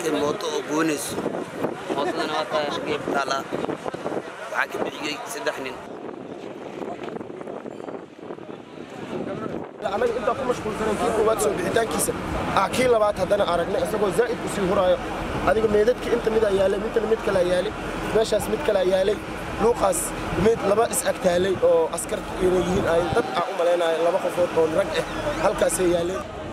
arkay mooto oo goonayso mootadana waa tahay xaggee taala waxaa ka bixiyey saddex nin anaga intaa ku mashquulsanan kii koowaad soo bixitaankiisa ah kii labaad haddana aragnay isagoo zaa'id u sii huraayo adiga meedadkii inta midaa yaalay midna mid kalaa yaalay meeshaas mid kalaa yaalay luuqaas mid laba is agtaalay oo askar inay yihiin ay dad aan u malaynayo laba qofood oo rag ah halkaasay yaaleen